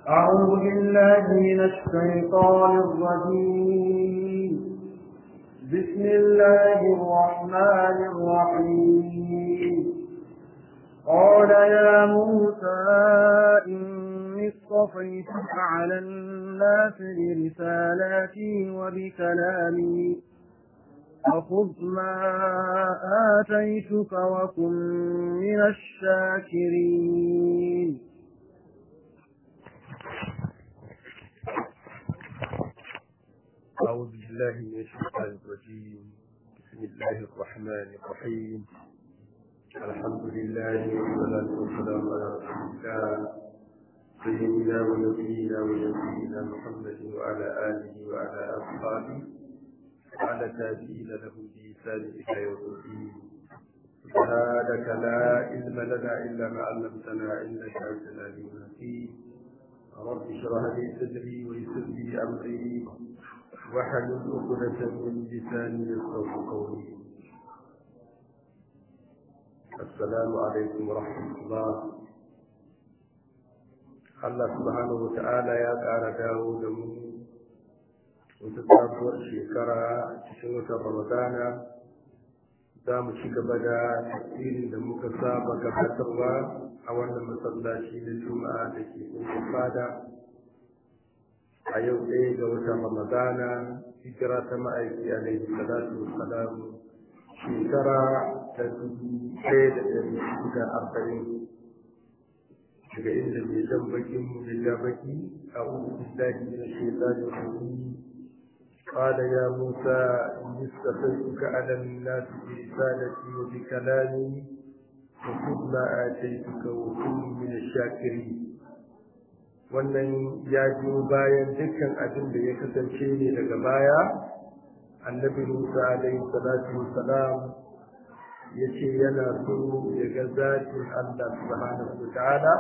أعوذ بالله من الشيطان الرجيم بسم الله الرحمن الرحيم قال يا موسى إني اصطفيتك على الناس برسالاتي وبكلامي فخذ ما آتيتك وكن من الشاكرين أعوذ بالله من الشيطان الرجيم بسم الله الرحمن الرحيم الحمد لله والصلاة والسلام على رسول الله سيدنا ونبينا ونبينا محمد وعلى آله وعلى أصحابه وعلى تابعين له بإحسان إلى يوم الدين سبحانك لا علم لنا إلا ما علمتنا إنك أنت العليم الحكيم رب اشرح لي صدري ويسر لي أمري واحلل عقدة من لساني يفقهوا قولي السلام عليكم ورحمة الله Allah subhanahu wa ta'ala ya ƙara dawo da mu wata sabuwar shekara cikin wata Ramadana za mu ci gaba da tafsirin da muka saba gabatarwa a wannan masallaci na Juma'a da ke cikin fada a yau ɗaya ga watan ramadana hijira ta ma'aiki alaihi salatu wassalam shekara ta dubu ɗaya da ɗari da arba'in daga inda mai jan bakin mu da ja baki a uku billahi min shaitanir rajim قال يا موسى إني استفدتك على الناس برسالتي وبكلامي وخذ ما آتيتك وكن من الشاكرين wannan ya biyo bayan dukkan abin da ya kasance ne daga baya annabi musa alaihi salatu wassalam ya ce yana so ya ga zatin allah subhanahu wa ta'ala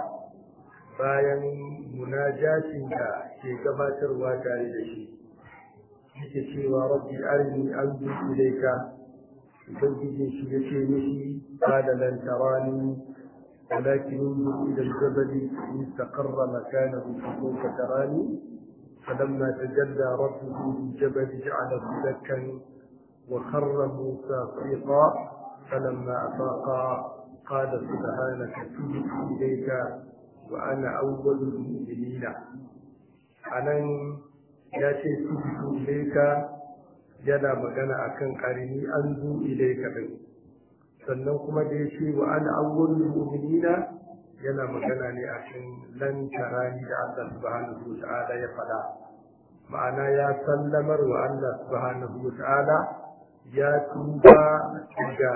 bayan munajatin da ke gabatarwa tare da shi yake cewa rabbi arini anzu ilayka ubangiji shi ya ce mishi qala lan tarani ولكن انظر إلى الجبل إن استقر مكانه فسوف تراني فلما تجلى ربه للجبل جعله دكا وخر موسى صيقا فلما أفاق قال سبحانك تبت إليك وأنا أول المؤمنين أنا يا شيء تبت إليك yana magana akan ƙarini an zo ilaika din sannan kuma da ya ce wa ana awwalul mu'minina yana magana ne a cikin lan tarani da Allah subhanahu wa ta'ala ya faɗa ma'ana ya sallamar wa Allah subhanahu wa ta'ala ya tuba daga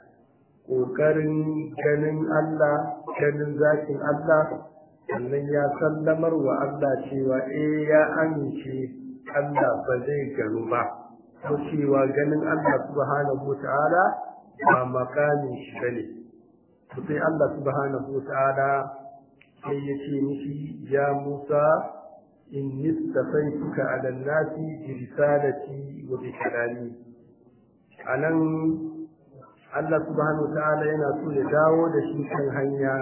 ƙoƙarin ganin Allah ganin zakin Allah sannan ya sallamar wa Allah cewa eh ya amince Allah ba zai gano ba ko cewa ganin Allah subhanahu wa ta'ala ba makamin shi bane to sai Allah subhanahu wataala sai ya ce mishi ya Musa in nistafaituka ala nasi bi risalati wa bi kalami anan Allah subhanahu wataala yana so ya dawo da shi kan hanya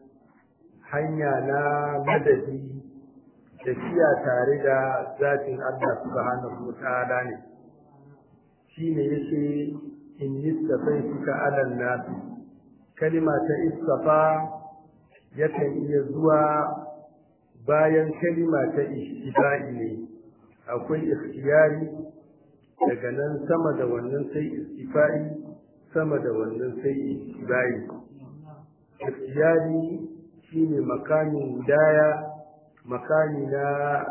hanya na madadi tafiya tare da zatin Allah subhanahu wataala ne shine yake in istafaituka ala nas kalima ta istafa yakan iya zuwa bayan kalima ta ishtibai ne akwai ikhtiyari daga nan sama da wannan sai istifai sama da wannan sai ishtibai ikhtiyari shine makamin hidaya makami na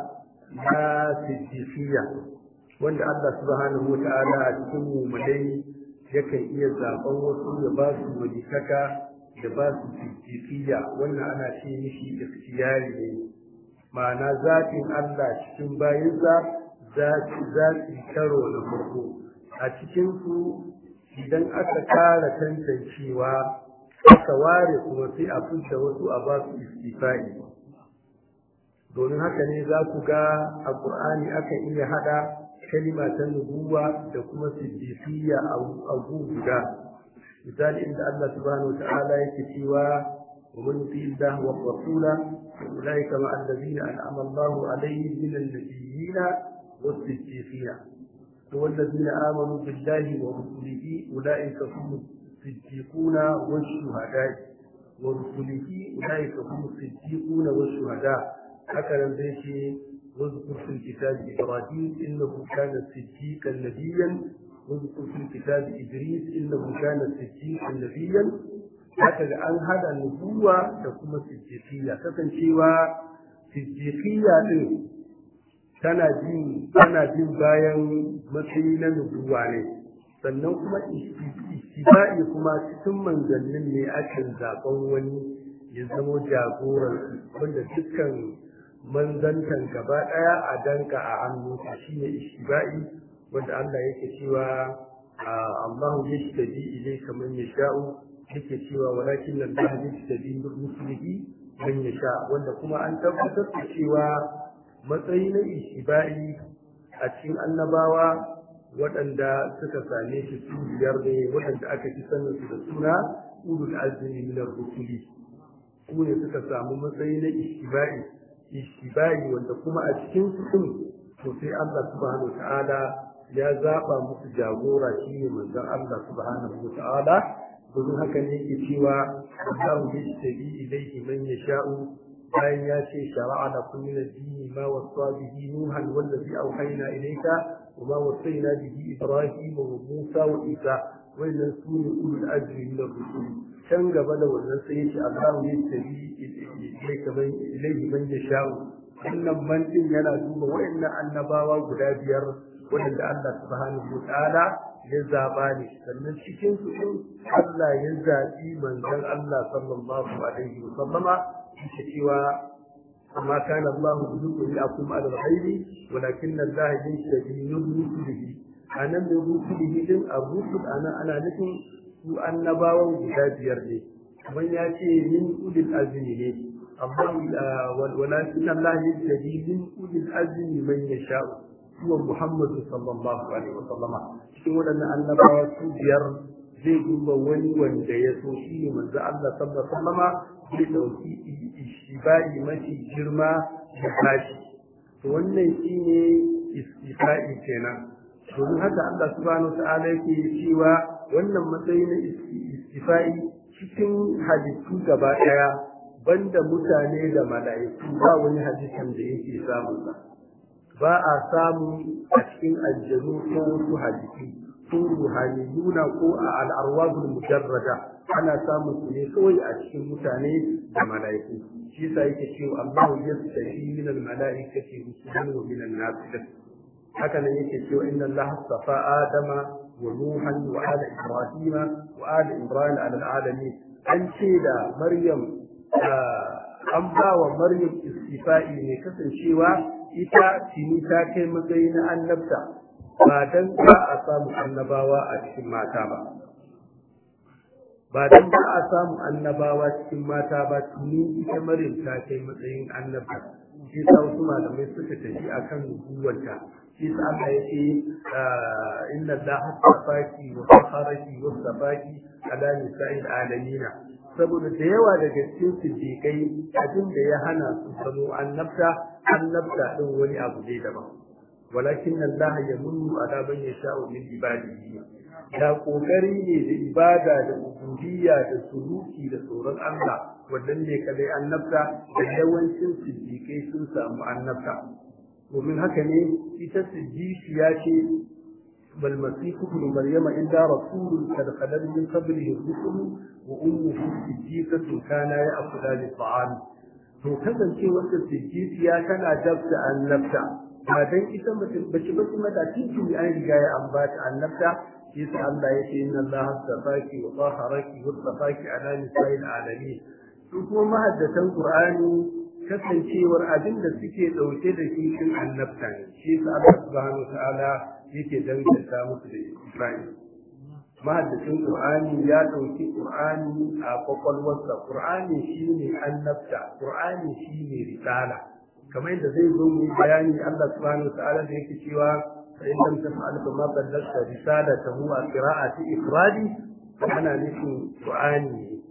na siddiqiyya wanda Allah subhanahu wa ta'ala a cikin mu'minai yakan iya zaben wasu ya ba su wajikaka da ba su fitifiya wannan ana ce mishi ikhtiyari ne ma'ana zatin Allah cikin bayinsa zati zati karo na farko a cikin su idan aka kara tantancewa aka ware kuma sai a fita wasu a ba su istifai domin haka ne za ku ga a Qur'ani akan iya hada kalima ta nubuwa da kuma siddiqiyya a guda misali inda Allah subhanahu wataala yake cewa ومن يطيع الله والرسول فأولئك مع الذين أنعم الله عليهم من النبيين والصديقين والذين آمنوا بالله ورسله أولئك هم الصديقون والشهداء ورسله أولئك هم الصديقون والشهداء هكذا زي واذكر في الكتاب إبراهيم إنه كان صديقا نبيا واذكر في الكتاب إدريس إنه كان صديقا نبيا هكذا أن هذا النبوة تكون صديقية تكن شيوا صديقية tana jin tana jin bayan matsayi na nubuwa ne sannan kuma istiba'i kuma cikin manzannin ne akan zaben wani ya zama jagoran wanda dukkan manzantan gaba daya a danka a hannunsa shine istiba'i wanda Allah yake cewa Allahu yashtabi ilayka man yasha'u yake cewa walakin Allah yashtabi bi rusulihi man yasha wanda kuma an tabbatar da cewa matsayi na ishiba'i a cikin annabawa waɗanda suka same shi su biyar ne waɗanda aka fi sanin su da suna ulul azmi min ar-rusuli su ne suka samu matsayi na ishiba'i ishiba'i wanda kuma a cikin su din to sai Allah subhanahu ta'ala ya zaba musu jagora shine manzon Allah subhanahu ta'ala domin haka ne yake cewa Allahu yashtabi ilayhi man yasha'u bayan ya ce shara'a da kun min addini ma wasa bihi nuhan wallazi auhayna ilayka wa ma wasayna bihi ibrahim wa musa wa isa wannan su ne ulul azmi min ar-rusul can gaba da wannan sai yace Allah ya tabi ilayka man ilayhi man yasha'u wannan man din yana duba wayannan annabawa guda biyar wanda Allah subhanahu wa ta'ala ya zaba ne sannan cikin su Allah ya zabi manzon Allah sallallahu alaihi wa sallama yake cewa amma kana Allah yuqulu akum ala al-ghaibi walakin Allah yashhadu rusulihi anan da rusulihi din ar-rusul ana ana nufin su annabawan guda biyar ne kamar ya ce min ulil azmi ne amma walakin Allah yashhadu min ulil azmi man yasha'u huwa Muhammad sallallahu alaihi wa sallama cikin waɗannan annabawa su biyar zai duba wani wanda ya so shi ne manzo Allah sallallahu alaihi wa sallama zai ɗauki ishiba'i mafi girma da tashi to wannan shi ne istifa'i kenan domin haka Allah subhanahu ta'ala yake cewa wannan matsayi na istifa'i cikin halittu gaba ɗaya banda mutane da mala'iku ba wani hadisin da yake samun sa ba a samu a cikin aljanu ko wasu hadisi ko ruhaniyuna ko a al'arwazul mujarrada ana samun su ne kawai a cikin mutane da mala'iku shi yasa yake cewa Allahu yastahi min al-mala'ikati rusulan wa min an-nas haka nan yake cewa inna Allah safa Adama wa Nuhan wa ala Ibrahim wa ala Ibrahim ala al-alamin an ce da Maryam an ba wa Maryam istifa'i ne kasancewa ita tini ta kai matsayi na annabta ba dan ba a samu annabawa a cikin mata ba ba dan ba a samu annabawa cikin mata ba tuni ita maryam ta kai matsayin annabta shi sa wasu malamai suka tafi akan nubuwanta shi sa Allah ya ce inna allaha safaki wa saharaki wa safaki ala nisa'il alamina saboda da yawa daga cikin siddiqai abin da ya hana su zamo annabta annabta din wani abu ne daban walakin Allah ya munnu ala man yasha'u min ibadihi da kokari ne da ibada da ubudiyya da suluki da tsoron Allah wannan ne kadai annabta da yawancin siddiqai sun samu annabta domin haka ne ita siddiqiya ce bal masihu ibn maryama illa rasulun kad khalal min qablihi rusul wa ummuhu siddiqatun kana ya'kulu al-ta'am to kasance wanda siddiqiya tana dabta annabta ba dan ita mutum bace bace mata cikin an riga ya ambata annabta shi sa Allah ya ce inna Allah safaki wa taharaki wa safaki ala nisa'il alamin su kuma mahaddatan Qur'ani kasancewar abin da suke dauke da shi cikin annabta ne shi sa Allah subhanahu ta'ala yake danganta musu da Ibrahim mahaddacin Qur'ani ya dauki Qur'ani a kwakwalwarsa Qur'ani shine annabta Qur'ani shine risala kamar yadda zai zo mu bayani Allah subhanahu ta'ala da yake cewa fa in lam taf'al fa ma ballagta risalatahu a qira'ati ifradi ana nufin Qur'ani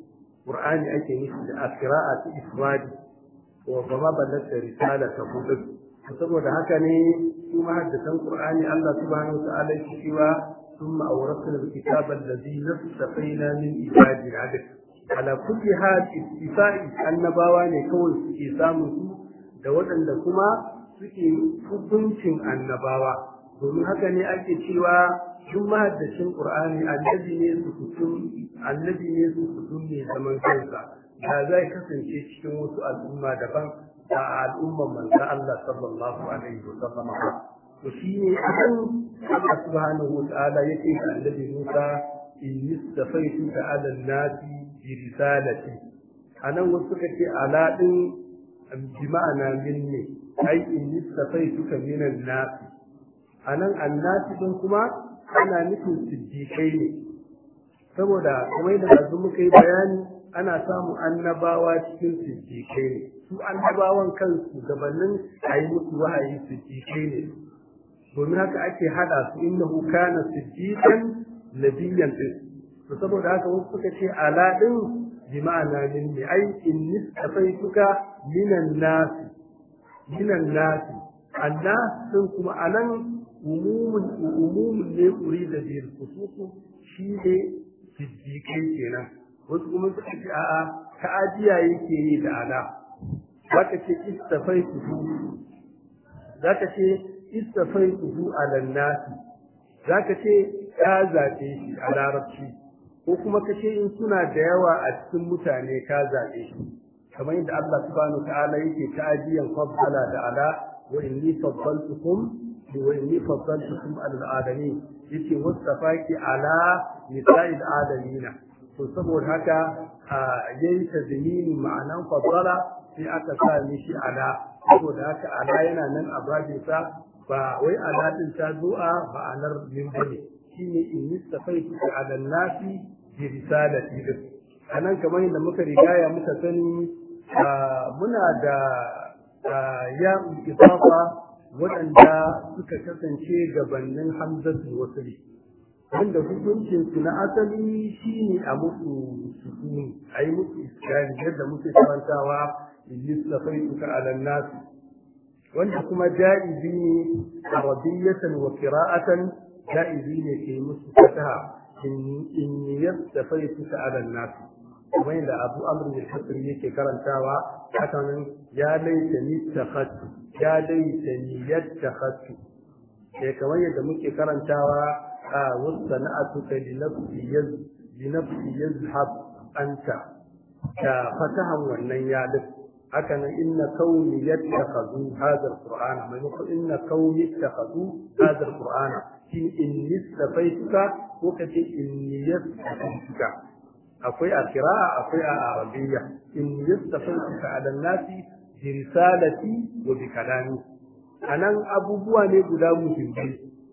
qur'ani ake nufi da qira'a ta ifradi wa kama ballata risala ta kudu saboda haka ne su mahaddatan qur'ani Allah subhanahu wa ta'ala yake cewa thumma awrasna alkitaba alladhi nastafaina min ibadi adad ala kulli hal istifai annabawa ne kawai suke samun su da waɗanda kuma suke hukuncin annabawa domin haka ne ake cewa duk mahaddacin qur'ani annabi ne su kutum annabi ne su kutum ne zaman kansa da zai kasance cikin wasu al'umma daban da al'umman manzo Allah sallallahu alaihi wa sallam to shi ne akan Allah subhanahu wa ta'ala yake ga annabi Musa in istafaitu ka ala nasi bi risalati anan wasu suka ce ala din bi ma'ana minni ai in istafaitu ka minan nasi anan annasi din kuma ana nufin siddiƙai ne saboda kuma yadda yanzu muka yi bayani ana samun annabawa cikin siddiƙai ne su annabawan kansu gabanin a yi musu wahayi siddiƙai ne domin haka ake hada su innahu kana siddiqan nabiyyan din to saboda haka wasu suka ce ala din bi ma'ana min ne ai in nistafaituka minan nas minan nas annas din kuma anan umumun umumun ne kuri da bil khususu shi ne siddiqai kenan wasu kuma suka ce a'a ta'ajiya yake yi da ala zaka ce istafaituhu zaka ce istafaituhu ala nasi zaka ce ka zabe shi a larabci ko kuma ka ce in suna da yawa a cikin mutane ka zabe shi kamar yadda Allah subhanahu ta'ala yake ta'ajiyan faddala da ala wa inni faddaltukum wa inni faddaltukum ala alamin yace mustafaki ala nisa'il alamina to saboda haka yayi tazmini ma'anan faddala sai aka sa mishi ala saboda haka ala yana nan a babinsa ba wai aladin ta zuwa ma'anar min bane shine in nistafaitu ala nasi bi risalati din anan kamar yadda muka rigaya muka sani muna da ya idafa waɗanda suka kasance gabanin hamzatul wasli wanda hukuncin su na asali shine a musu sukuni a yi musu iskari yadda muke karantawa in nistafaitu ala nasi wanda kuma ja'izi ne arabiyatan wa qira'atan ja'izi ne ke musu fataha in yastafaitu ala nas kuma inda Abu Amr al-Hasri yake karantawa haka nan ya laita ni takhattu ya laita ni yatakhattu sai kamar yadda muke karantawa a wasana'atu ka li nafsi yaz li nafsi yazhab anta da fatahan wannan ya laita haka nan inna kauni yattakhadhu hadha alqur'ana maimakon inna kauni yattakhadhu hadha alqur'ana shi in nistafaituka ko kace in yastafaituka akwai a qira'a akwai a arabiyya in yastafaituka ala nasi bi risalati wa bi kalami anan abubuwa ne guda muhimmai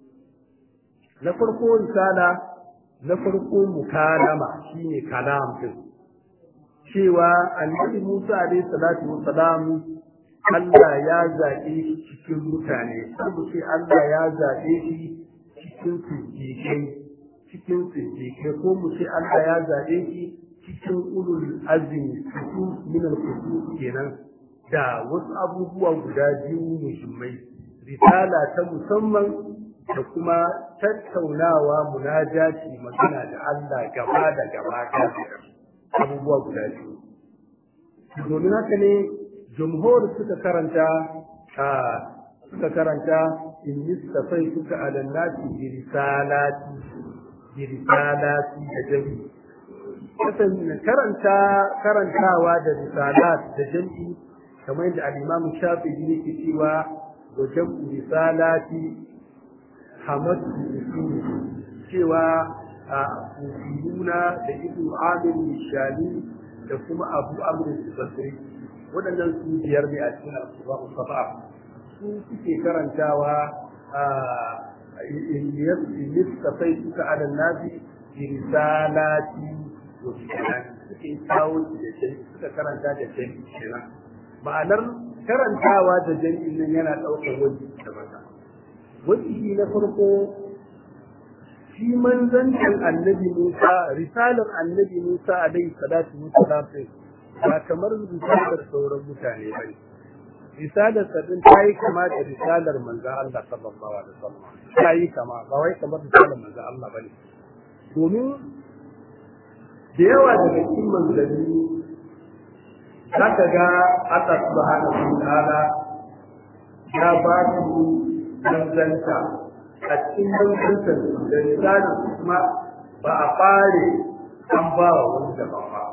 na farko risala na farko mukalama shine kalam din cewa annabi Musa alaihi salatu wassalam Allah ya zaɓe shi cikin mutane sabu sai Allah ya zaɓe shi cikin siddiƙai cikin siddiƙai ko mu sai Allah ya zaɓe shi cikin ulul azmi su min al kenan da wasu abubuwa guda biyu muhimmai risala ta musamman da kuma tattaunawa munajati magana da Allah gaba da gaba abubuwa guda biyu domin haka ne jumhur suka karanta suka karanta in nistafai suka alannati bi risalati bi risalati da jami kasan karanta karantawa da risalat da jami kamar yadda al-imam shafi'i yake cewa wa jam'u risalati hamadu usuli cewa a kufiyuna da ibnu amir shali da kuma abu amr basri waɗannan su biyar ne a cikin al-qur'an safa su suke karantawa a yastafai suka ala nabi bi risalati wa bikalami suke kawo da jami suka karanta da jami kenan ma'anar karantawa da jami'in nan yana ɗaukar wani da mata wani na farko shi manzancin annabi Musa risalar annabi Musa alaihi salatu wassalam ba kamar risalar sauran mutane ba risalar sadin ta yi kama da risalar manzo Allah sallallahu alaihi wasallam ta yi kama ba wai kamar risalar manzo Allah bane domin da yawa daga cikin manzanni zaka ga Allah subhanahu wa ta'ala ya ba su manzanta a cikin manzantar da risalar kuma ba a fare an ba wa wani daban ba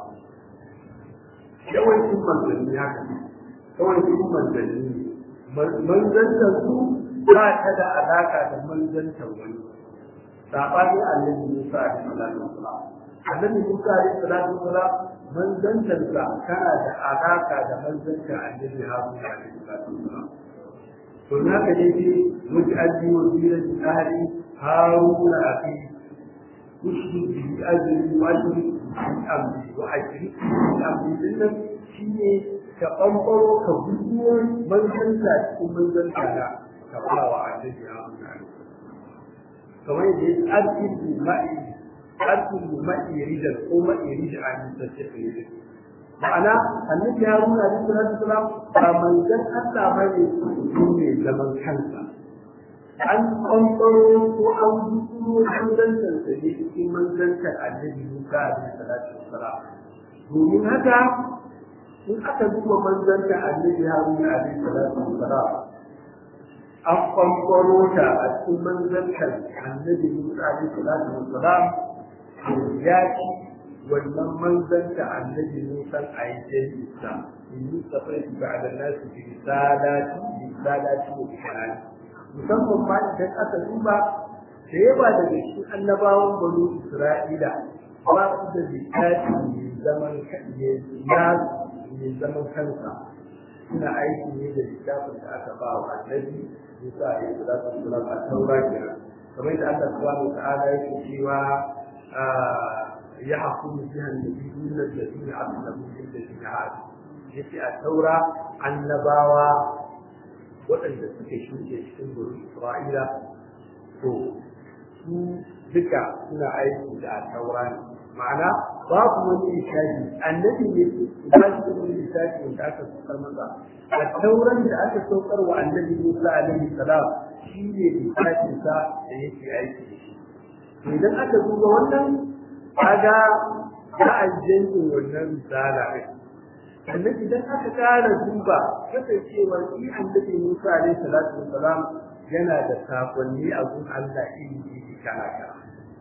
yawancin manzanni haka ne yawancin manzanni manzantar su ba ta da alaka da manzantar wani saɓani annabi Musa alaihi salatu wasalam annabi Musa alaihi salatu wasalam manzantarsa tana da alaka da manzantar annabi Haruna alaihi salatu wasalam to na ka ne ce wuce aji wa zirar tsari haruna a fi kushi bihi azumi wa ajiri amri wa ajiri amri din nan shi ne ka ɓanɓaro ka guduwar manzanta cikin manzanta na ka ba wa annabi haruna alaihi kamar yadda ya arkin ma'i arkin ma'i rijal ko ma'i rijal a nisan tafiye ma'ana annabi haruna alaihi salatu wasalam ba manzon Allah ba ne su ne zaman kansa an kwamfaro ko an guduno manzantar sa ne cikin manzantar annabi Musa alaihi salatu wasalam domin haka in aka duba manzantar annabi haruna alaihi salatu wasalam an kwamfaro ta a cikin manzantar annabi Musa alaihi salatu wasalam ya ci wannan manzanta annabi Musa a yi jami'a in yi safai ba da nasu bi risalati bi risalati wa bihanani musamman ma idan aka duba da yawa daga cikin annabawan banu Isra'ila ba su da littafi mai zaman ya mai zaman kansa suna aiki ne da littafin da aka ba wa annabi Musa a yi salatu wasalam a taura kenan kamar da Allah subhanahu wa ta'ala yake cewa يحكم بها النبيون الذين أسلموا للذين هادوا yace a taura annabawa waɗanda suke shuke cikin gurin Isra'ila to su duka suna aiki da a taura ne ma'ana babu wani lissafi annabi ne ba shi da wani lissafi da aka saukar masa a tauran da aka saukar wa annabi Musa alaihi salam shi ne lissafin sa da yake aiki da shi idan aka duba wannan kaga za a janyo wannan misala ne sannan idan aka kara duba kasancewa shi annabi Musa alaihi salatu wassalam yana da sakonni a gun Allah iri iri kala kala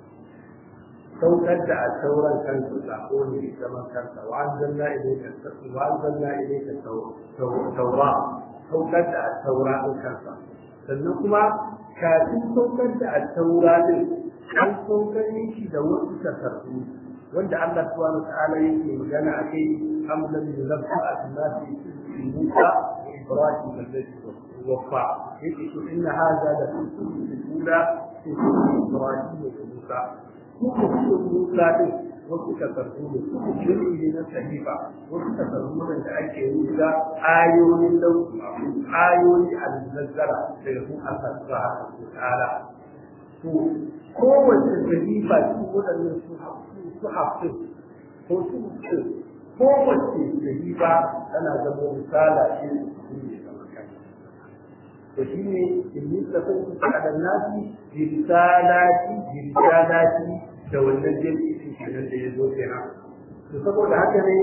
saukar da a sauran kansu sako ne zaman kansa wa anzalna ilayka wa anzalna ilayka tawra saukar da a taura din kansa sannan kuma kafin saukar da a taura din an saukar shi da wasu takardu wanda Allah subhanahu wa ta'ala yake magana a kai hamdan da zabta a tunasi Musa da Ibrahim alladhi waffa yake to inna hadha la tusul ula fi Ibrahim da Musa kuma su Musa din wasu takardu ne su jirgi na sahifa wasu takardu da ake rubuta ayoyin lauki ayoyi al-nazzara daga kun Allah subhanahu wa ta'ala to kowace sahifa su waɗannan su hafin ko su hafin kowace sahifa tana zama misala ce su ne kamar kan to shi ne in yi tafin su kaɗan nasi bi risalati bi risalati da wannan jami'in kenan da ya zo kenan to saboda haka ne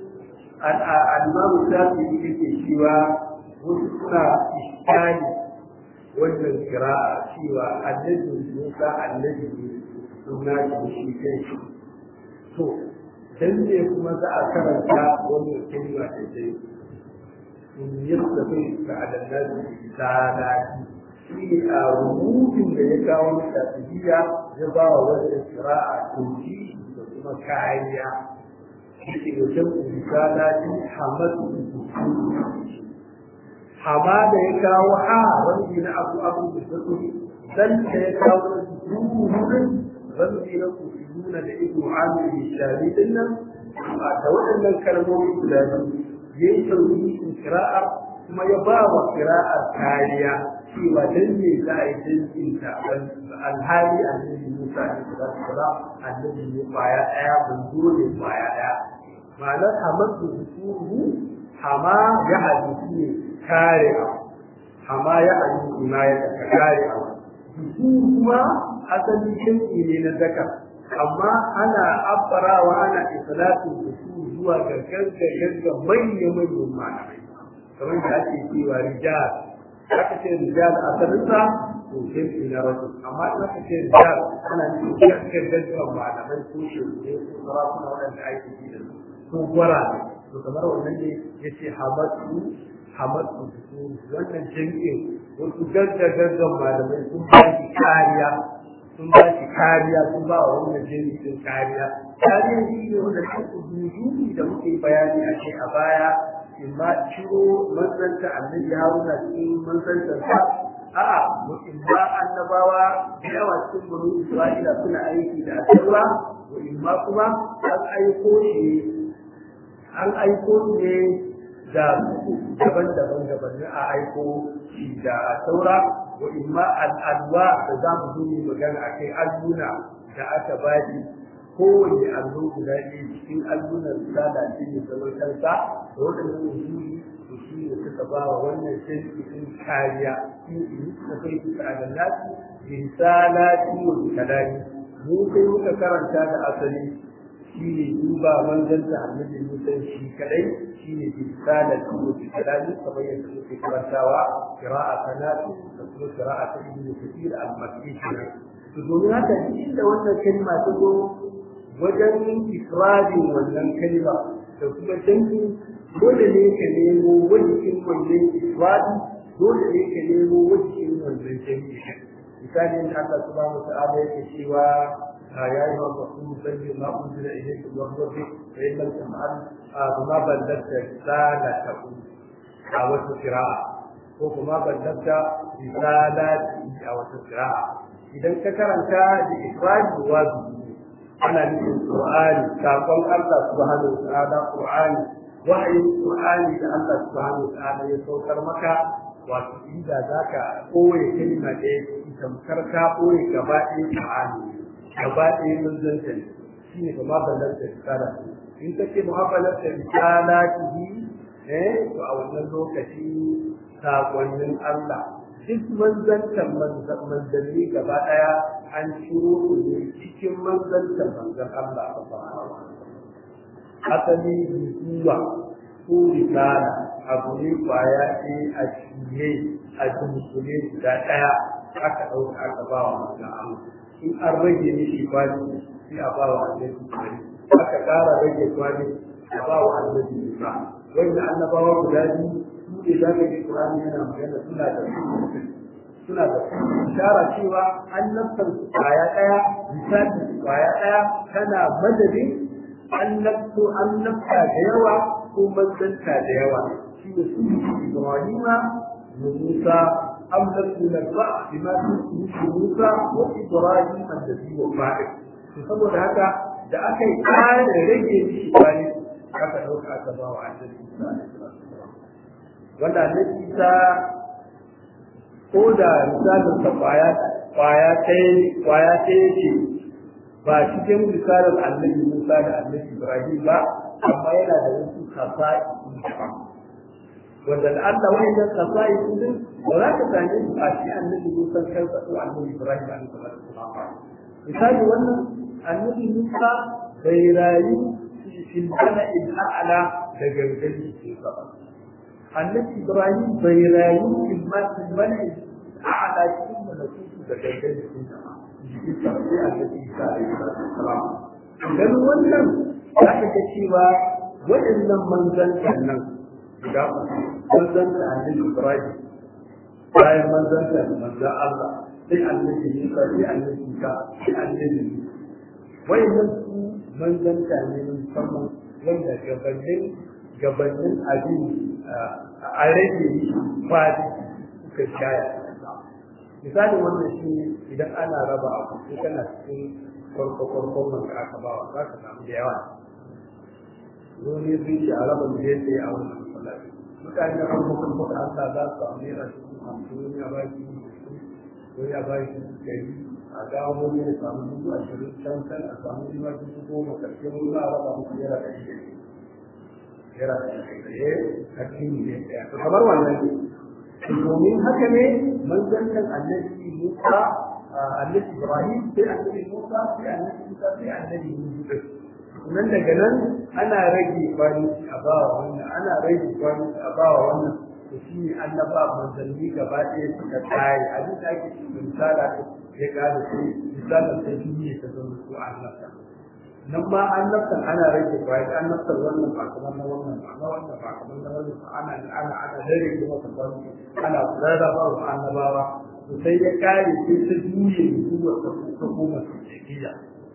al-imamu shafi yake cewa wasu suna iskali wannan kira'a cewa annabi Musa annabi suna shi shi kai shi to dan ne kuma za a karanta wannan kalma da dai in yastafi ka adannabi salati shi ne a rubutun da ya kawo na tafiya ya ba wa wannan kira'a toki da kuma kariya yake da jan salati hamadu hama da ya kawo ha wani na abu abu da sauri dan da ya kawo duhun wani na kusuruna da ibu amir shari din nan da waɗannan kalmomi guda biyu ya yi tauhidin kira'ar kuma ya ba wa kira'ar kariya cewa dan ne za a yi jinsin ta alhali annabi Musa ne da sala annabi ne kwaya daya bunzo ne kwaya daya ma'anar hamadu hukumu hama ya hadisi ne kare abu hama ya hadisi ma ya kare abu hukumu kuma asali jinsi ne na zakar amma ana abbarawa ana islatin da su zuwa ga gaggaga manya-manyan malamai kamar da ake cewa rijal aka ce rijal a saninsa to jinsi na rasu amma in aka ce rijal ana nufin gaggaga malamai ko shirye ko sarakuna waɗanda ake yi da su ko gwara to kamar wannan ne ya ce hamadu hamadu wannan jinsin wasu gaggaga malamai sun ba shi kariya sun ba shi kariya sun ba wa wannan jinsin kariya kariya shi ne wanda ta kududu da muke bayani a ce a baya in ma ciro manzanta annabi haruna cikin manzantar sa a'a in ba annabawa da yawa cikin bani isra'ila suna aiki da asaura wa in ma kuma an aiko shi an aiko ne da daban-daban gabanin a aiko shi da saura wa imma al'adwa da za mu zo mu magana a kai alluna da aka bani kowane allo guda ɗaya cikin allunan risala shi ne zaman kansa da waɗannan usuli to shi ne suka ba wa wannan shirki sun kariya shi ne suka kai suka adalati risalati wa kalami mu kai muka karanta da asali shi ne duba manzanta annabi Musa shi kadai shi ne risalati wa kalami kamar yadda muke karantawa qira'a kanatu da kuma qira'a ta ibn kathir al-makki to domin haka inda wannan kalma ta zo wajen ifradin wannan kalma da kuma dangi dole ne ka nemo wajen wannan ifradi dole ne ka nemo wajen wannan dangi misali Allah subhanahu wa ta'ala yake cewa يا أيها الرسول بلغ ما أنزل إليك من ربك فإن لم تفعل فما بلغت رسالته أو قراءة وما بلغت رسالته أو قراءة إذا كرنت بإخراج واجب أنا نفس القرآن كقول الله سبحانه وتعالى قرآن وحي القرآن الله سبحانه وتعالى يسوكر مكة wato inda za ka ɓoye kalma ɗaya tamkar ka ɓoye gaba ɗaya ƙa'ani gaba ɗaya manzanta ne shi ne kuma balar da risala in ka ce muhabbalar da risala kihi eh to a wannan lokaci sakonnin Allah duk manzantan manzanni gaba ɗaya an ciro su ne cikin manzantan manzan Allah ba asali bisuwa ko risala abu ne kwaya ce a ciye a dunkule guda ɗaya aka ɗauka aka ba wa manzan Allah in an rage mishi kwani sai a ba wa annabi kwani aka ƙara rage kwani a ba wa annabi Musa wanda annabawa guda biyu su ne za ka ji Qur'ani yana magana suna da su suna da su ishara cewa annabtan su kwaya ɗaya misali su kwaya ɗaya tana madadin annabtu annabta da yawa ko manzanta da yawa shi ne su Ibrahima da Musa أم لم ينبأ بما في موسى وإبراهيم الذي وفاء saboda haka da aka yi ƙara rage mishi kwani aka ɗauka aka ba wa annabi Isa wanda annabi Isa ko da misalin sa kwaya kwaya ɗaya kwaya ɗaya ce ba cikin misalin annabi Musa da annabi Ibrahim ba amma yana da wasu kasa'i daban wanda da Allah wani nan kasai din ba za ka same su a shi annabi Musa kansa ko annabi Ibrahim alaihi salatu misali wannan annabi Musa bai rayu fil bala'il a'la da gangan jikin sa ba annabi Ibrahim bai rayu fil bala'il a'la cikin malakutu da gangan jikin sa ba jikin sa sai annabi Isa alaihi salatu dan wannan za ka ga cewa waɗannan manzantan nan guda manzan da annabi Ibrahim bayan manzan da manzan Allah sai annabi Musa sai annabi Isa sai annabi wayannan su manzan da ne musamman wanda gabanin gabanin abin a rage fadi suka shaya misali wannan shi idan ana raba abu sai kana cikin farko farkon wanda aka ba wa za ka samu da yawa wani sun ce a raba miliyan ɗaya a wannan masallaci mutane an mutum kuka Allah za su samu naira dubu hamsin wani a bashi wani a bashi ɗari a dawo wani ya samu dubu ashirin can can a samu riba dubu goma karshe wani za a raba musu naira ɗari ɗari naira ɗari ɗari karshe ne ɗaya to kamar wannan ne domin haka ne manzantan annabi Musa annabi Ibrahim sai annabi Musa sai annabi Musa sai annabi Musa nan daga nan ana rage kwani a bawa wannan ana rage kwani a bawa wannan to shi ne annaba manzanni gaba ɗaya suka tsaye abin da ake cikin misala ya kada sai misalan ta shi ne ta zama su annabta nan ma annabtan ana rage kwani annabtan wannan ba kamar na wannan ba na wannan ba kamar na wannan ba ana ana ana rage kuma ta kwani ana rarraba wa annabawa to sai ya kare sai ta juye zuwa ta koma tsakiya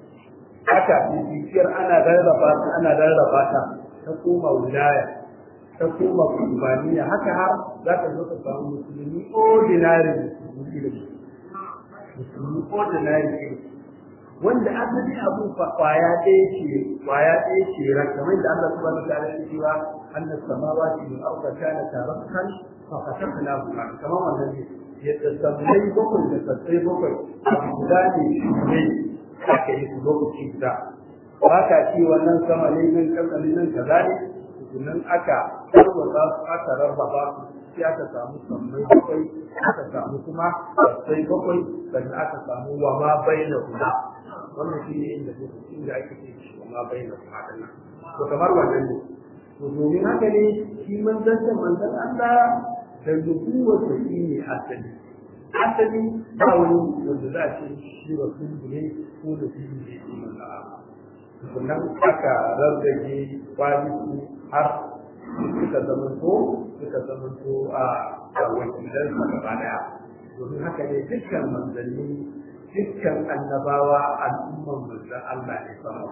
haka bibiyar ana rarraba ta ana rarraba ta ta koma wilaya ta koma kurbaniya haka har za ka zo ka samu musulmi ordinary musulmi musulmi ordinary ilimi wanda asali abun kwaya ɗaya ce kwaya ɗaya ce ran kamar da Allah subhanahu wa ta'ala ya cewa annas samawati wal arda kana tarakan fa fatahna huma kamar wannan ne yadda sammai bakwai da sassai bakwai abu guda ne ne aka yi su lokaci guda ba ka ci wannan sama ne nan kasa ne nan kaza ne tukunan aka tarwata su aka rarraba su sai aka samu sammai bakwai aka samu kuma sassai bakwai sannan aka samu wa ma bai da guda wannan shi ne inda inda ake ce shi wa ma bai da guda nan to kamar wannan ne to domin haka ne shi manzon manzon Allah da nubuwar da shi ne asali asali ba wani wanda za a ce shi ba sun ne ko da shi ne shi sannan aka rarrage kwanaki har suka zama to suka zama to a wakilan sa gaba daya domin haka ne dukkan manzanni dukkan annabawa al'umman manzan Allah ne sama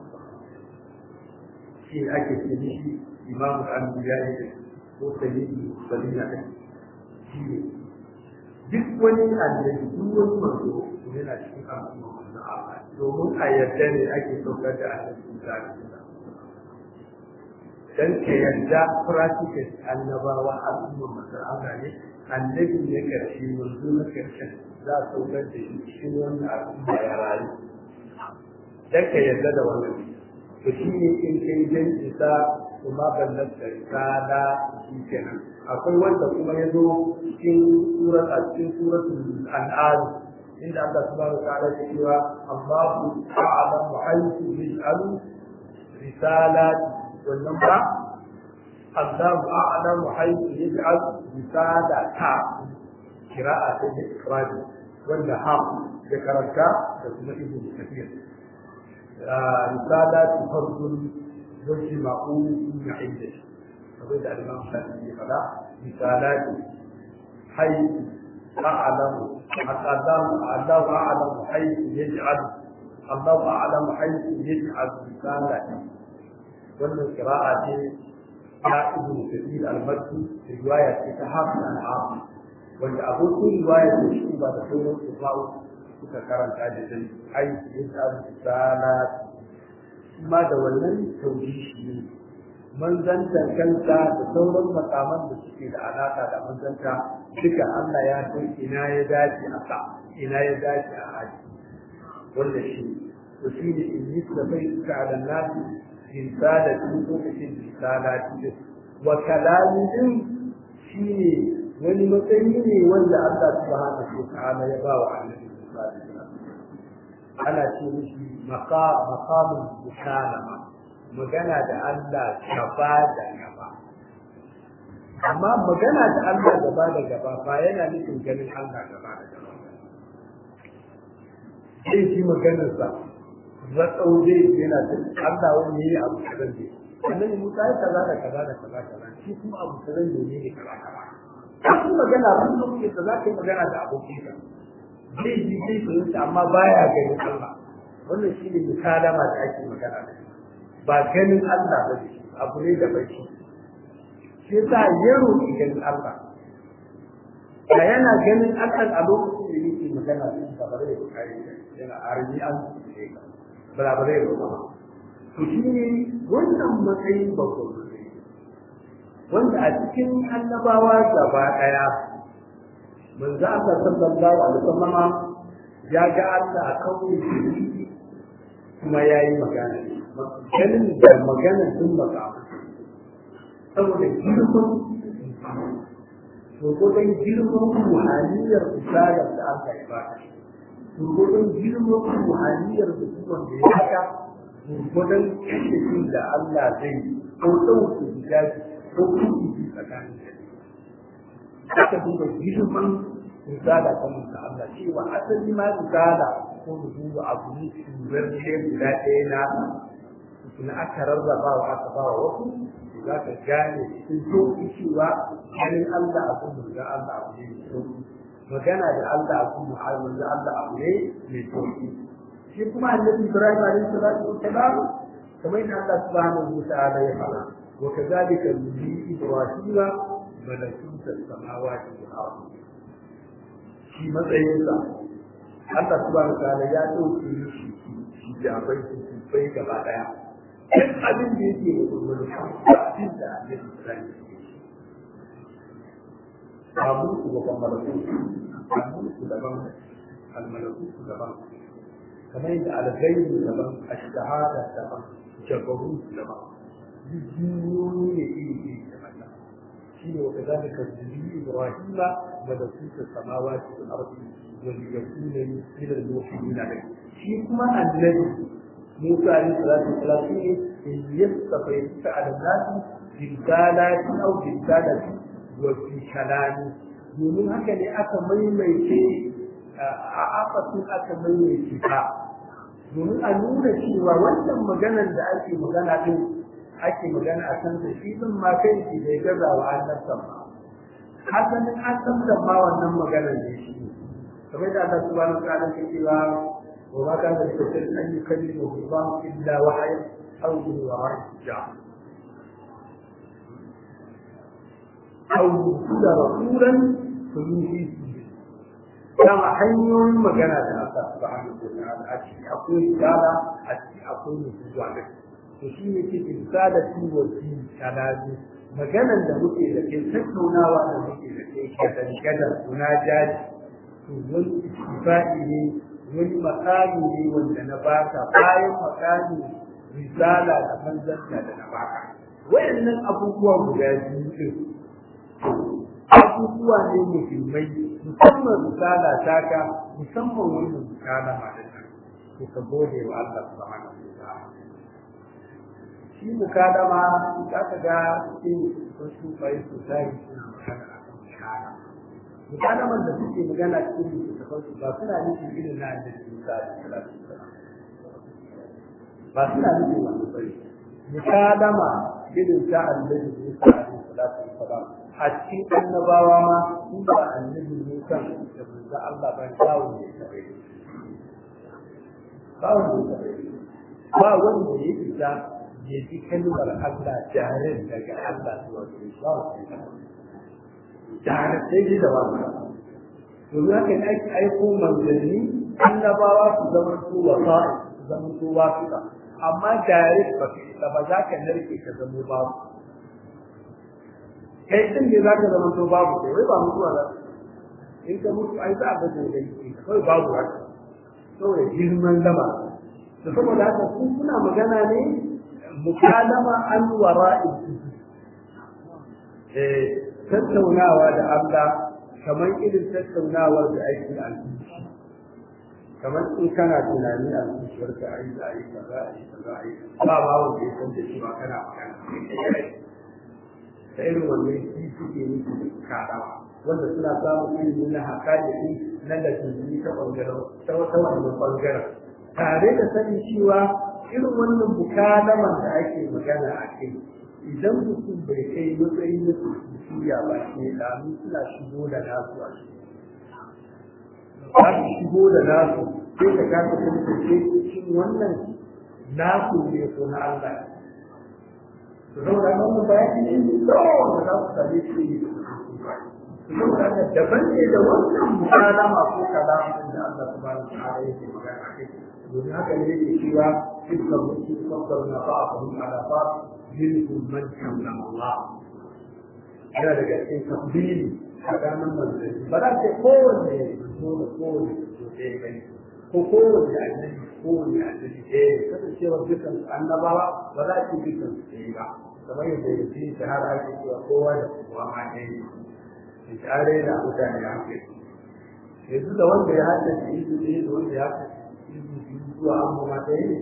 shi ake ce mishi imamu al-anbiya ne ko sayyidi salina ne shi ne duk wani annabi duk wani manzo yana cikin al'umma na Allah domin a yadda ne ake saukar da annabi Musa da dan ke yadda practical annabawa al'umma manzo Allah ne annabi ne karshe manzo na karshe za a saukar da shi cikin wannan al'umma ya rayu dan ka yadda da wannan to shi ne in kai jan isa kuma ballar da risala shi kenan akwai wanda kuma ya zo cikin surat a cikin suratul an'am inda Allah subhanahu wa ta'ala ya cewa Allahu a'lamu haythu yaj'alu risalat wannan ba Allahu a'lamu haythu yaj'al risalata qira'a ta ikrari wanda ha ya karanta da kuma ibnu kathir risalat fardun وجمعوا من عدة فبدا الامام الشافعي قال رسالات حيث اعلم حتى الله اعلم حيث يجعل الله اعلم حيث يجعل رسالته wannan kira'a ce ta ibn kathir al-makki riwaya ce ta hafiz al-hafiz wanda abokin riwaya ce shi ba da sauran kufawu suka karanta da dai ai yaj'al risalat ma da wannan tauhishi ne manzantar kanta da sauran makaman da suke da alaka da manzanta duka Allah ya san ina ya dace a sa ina ya dace a haji wanda shi to shi ne in yi da bai suka ala nasi risalati lokacin risalati wa kalami din shi ne wani matsayi ne wanda Allah subhanahu wa ta'ala ya ba wa annabi sallallahu alaihi wasallam ana ce mishi maqamun mukalama magana da Allah gaba da gaba amma magana da Allah gaba da gaba ba yana nufin ganin Allah gaba da gaba sai shi maganarsa zatsau zai yana da Allah wani yayi abu kazan ne annabi Musa ya kaza da kaza da kaza kaza shi kuma abu kazan ne ne kaza kaza shi magana kun lokacin da za ka yi magana da abokinka zai ji zai fahimta amma baya ganin Allah wannan shi ne misalama da ake magana da ba ganin Allah ba ne abu ne da bai shi shi yasa ya roƙi ganin Allah da yana ganin Allah a lokacin da yake magana da shi ba bare da kai yana arni an ce ka ba bare da ba to shi ne wannan matsayin babban wanda a cikin annabawa gaba daya manzo Allah sallallahu alaihi wasallam ya ga Allah a kawai kuma ya yi magana ganin da magana sun maka saboda girman gurgurdan girman ruhaniyar misalar da aka yi ba gurgurdan girman ruhaniyar mutumin da ya haka gurgurdan kashe da Allah zai ko ɗauke gidaje ko kuɗi tsakanin aka duba girman misala ta mutu Allah cewa asali ma misala ko mu duba abu ne turar ne guda ɗaya na kuma aka rarraba wa aka ba wa wasu za ka gane cikin sauƙi cewa ganin Allah a kuma da Allah abu ne mai sauƙi magana da Allah a kuma mu'amalar da Allah abu ne mai sauƙi shi kuma annabi Ibrahim alaihi salatu wassalam kamar yadda Allah subhanahu wa ta'ala ya fara wa kadhalika nuri Ibrahim malakut as-samawati wal ardi shi matsayinsa Allah subhanahu wa ta'ala ya dauke shi shi jabai su bai gaba daya duk abin da yake da gurbin abin da Annabi Ibrahim babu su ga malaku babu su daban al-malaku daban kamar yadda al-ghaibu daban ash-shahada daban jabaru daban duk duniyoyi ne iri daban shine wa kadhalika zuri ibrahim malakuta samawati wal ardi wa liyakuna min al-muhsinin shi kuma annabi Musa alayhi salatu wasalam ne in yastafa ala nas bisalati aw bisalati wa fi kalami domin haka ne aka maimaice a akasin aka maimaice ka domin a nuna cewa wannan maganar da ake magana din ake magana a kan da shi din ma kai shi bai gaza wa annabta ba hasanin annabta ma wannan maganar ne shi kamar da Allah subhanahu wa ta'ala ke cewa wa ma kana da kafir an yukallimu Allah illa wahya aw bi wahyi hijab aw yusila rasulan fayuhi dama hanyoyin magana da Allah subhanahu wa ta'ala a ciki akwai risala a ciki akwai nufuwa da to shi ne ke insada fi wa fi kalami maganan da muke da kai tattaunawa da muke da kai kadan kadan kuna jaji to wani istifai ne wani makami ne wanda na baka bayan makami risala da manzanta da na baka wayannan abubuwa guda biyu din abubuwa ne muhimmai musamman risala taka musamman wannan risala ma da to ka gode wa Allah subhanahu wa ta'ala shi mukadama za ka ga cikin wasu bai sosai suna magana a kan shahara mukadaman da suke magana cikin littattafan su ba suna nufin irin na annabi Musa da salatu ba suna nufin wani bari mukadama irin ta annabi Musa da salatu wasalam a cikin annabawa ma in ba annabi Musa da manzo Allah ba dawo ne tare ba wanda ba wanda ya fita ya ji kalmar Allah jarin daga Allah zuwa gare shi jarin sai ji da wani domin haka ne ake aiko manzanni annabawa su zama su wasa su zama su wasuka amma jarin ba ka ba za ka narke ka zama babu kai din ne za ka zama to babu kai wai ba mutuwa za in ka mutu ai za a ga gobe kawai babu haka saboda girman lama da saboda haka su suna magana ne mukalama an wara'i eh tattaunawa da Allah kamar irin tattaunawar da ake a kamar in kana tunani a zuciyar ka ai da ai kaza ai kaza ai ba ba wanda ya san da shi ba kana magana da irin wannan shi suke nufi da karawa wanda suna samun ilimi na hakali na da tunani ta bangaren ta wata wannan bangaren tare da sanin cewa irin wannan bukalaman da ake magana a kai idan mutum bai kai matsayin na tafiya ba ke damu suna shigo da nasu a shi za su shigo da nasu sai ka kasa tantance shin wannan nasu ne ko na Allah to saboda wannan bayani ne mai tsawo da za su same shi ne saboda haka daban ne da wannan mukalama ko kalamin da Allah subhanahu wa ta'ala yake magana a kai domin haka ne yake cewa dukkan mutum sabbar na ba'ahum ala ba minhum man kallama Allah yana daga cikin tabbili tsakanin manzanni ba za ta kowanne zo da kowanne zo ɗaya gani ko kowanne annabi kowanne annabi ɗaya kasancewar dukkan annabawa ba za su dukkan su ɗaya ba kamar yadda ya fi shahara ake cewa kowa da kowa ma ɗaya ne in tare da mutane ya hankali yanzu da wanda ya haddace izu ɗaya da wanda ya haddace izu biyu zuwa amma ma ɗaya ne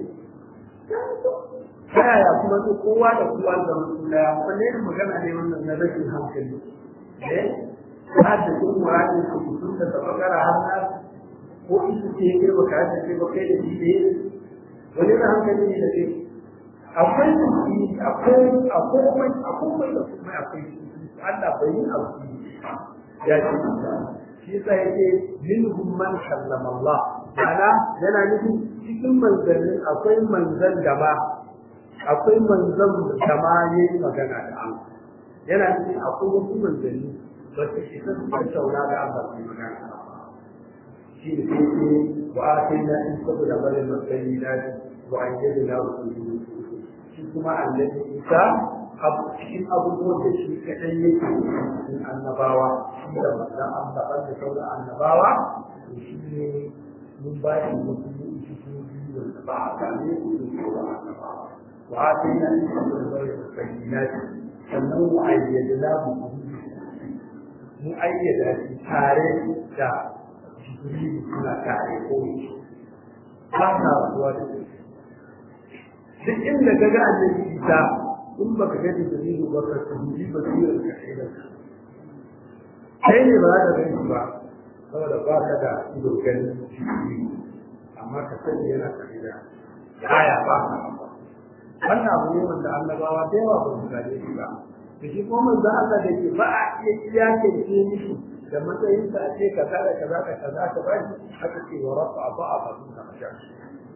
ta yaya kuma su kowa da kowa da wasu daya wanne ne magana ne wannan na rashin hankali eh ba da kun murani su mutum da tabakara har na ko isu ce kai baka hada ce ba kai da shi ne wani na hankali ne da kai akwai tuki akwai akwai akwai da kuma akwai Allah bai yi abu ya ce shi yasa yake minhum man kallama Allah ana yana nufin cikin manzannin akwai manzan da ba akwai manzan da ma ya yi magana da Allah yana nufin akwai wasu manzanni ba su isa su tattauna da Allah su magana shi ne sai ce wa a kai na in saboda barin matsayi na shi wa an yi na wasu shi kuma annabi isa abu cikin abubuwan da shi kaɗai yake cikin annabawa shi da manzan Allah da sauran annabawa shi ne mun ba shi wasu mu'ujizoji wanda ba a same su da sauran annabawa وآتينا الحكم الغير البينات sannan mu ayyada mu mu ayyada shi tare da jibrilu suna tare ko ba ta rasuwa da shi duk inda ka ga annabi isa in ba ka ga jibrilu ba ka tuhuri ba su yi ka kai da kai ne ba za ka gani ba saboda ba ka da ido ganin jibrilu amma ka sani yana tare da aya ba ka ba wannan abu ne wanda annabawa da yawa ba su gane shi ba da shi kuma manzo Allah da ke ba a iya iyakance mishi da matsayin sa ce kaza da kaza da kaza ka ba shi haka ce wa rafa ba a ba sun kama shi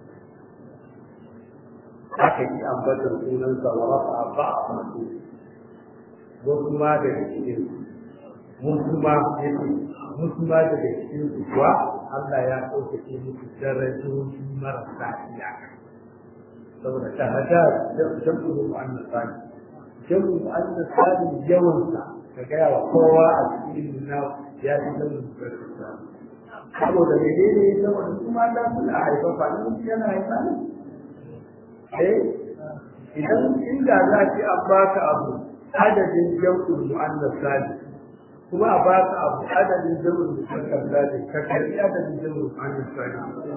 haka yi ambatar sunan sa wa rafa ba a ba su wasu ma da cikin wasu ma yake wasu ma daga cikin su kuwa Allah ya ɗaukake musu darajoji marasa iyaka saboda shahada jam'ul mu'annas sani jam'ul mu'annas sani yawan sa ka gaya wa kowa a cikin na ya ji jam'ul mu'annas sani saboda menene saboda kuma da suna haifafa ne mutum yana haifa ne eh idan inda za ki an baka abu adadin jam'ul mu'annas sani kuma a baka abu adadin jam'ul mu'annas sani ka karbi adadin jam'ul mu'annas sani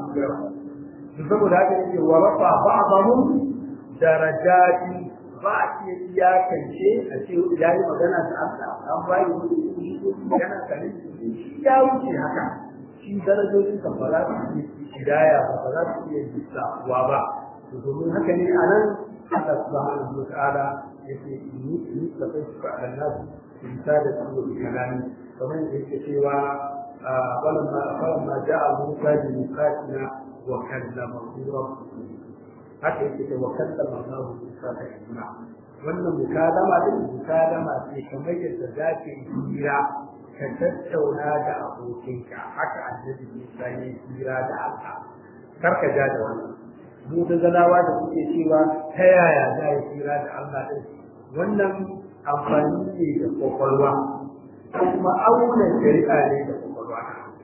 saboda haka yake wa rafa ba'dahum darajati ba a iya iyakance a ce ya yi magana da Allah an bayi wani magana kare shi ya wuce haka shi darajojin kan ba za su iya hidaya ba ba za su iya jisawa ba to domin haka ne a nan Allah subhanahu wa ta'ala yake ni ni ka kai su a nan su ta da su da kalami kamar yadda yake cewa walamma falamma ja'a Musa bi miqatina وكلمه ربه haka yake da wakallama Allah Musa da Ibna wannan mukadama din mukadama ce kamar yadda za ka yi hira ka tattauna da abokinka haka annabi Musa ya yi hira da Allah kar ka ja da wannan mu da zalawa da kuke cewa ta yaya za yi hira da Allah din wannan amfani ne da kwakwalwa kuma auna shari'a ne da kwakwalwa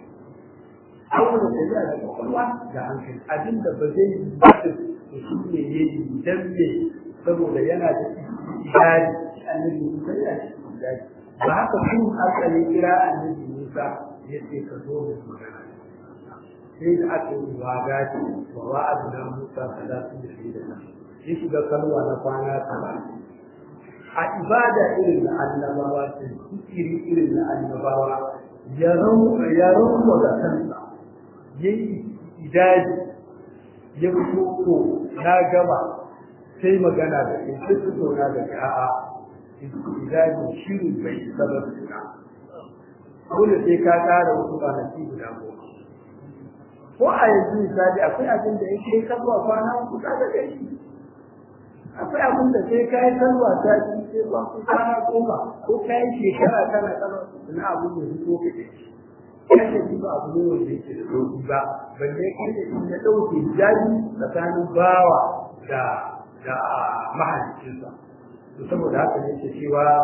auna shari'a da kwakwalwa da hankali abinda ba zai yi ba da shi ne ya yi dan me saboda yana da ijari annabi Musa ya ce ijari ba haka kun asali kira annabi Musa ya ce ka zo da magana sai da aka yi waga ce wa wa'adna Musa salatu da shi da nan ya shiga kalwa na kwana talatin a ibada irin na annabawa ce iri irin na annabawa ya rawa da kansa ya yi idaji ya fito to na gama sai magana da ke sai su zauna da ke a'a idaji shirin bai isa ba su ka dole sai ka kara wasu kwanaki guda goma ko a yanzu misali akwai abin da yake kalwa kwana uku ka da gari akwai abin da sai ka yi kalwa ta ci sai ba ku kwana goma ko ka yi shekara kana kalwa na abin da su ko kake kashe shi ba abu ne wanda yake da sauki ba balle kai da shi ya dauke jaji tsakanin bawa da da mahaliccinsa to saboda haka ne ke cewa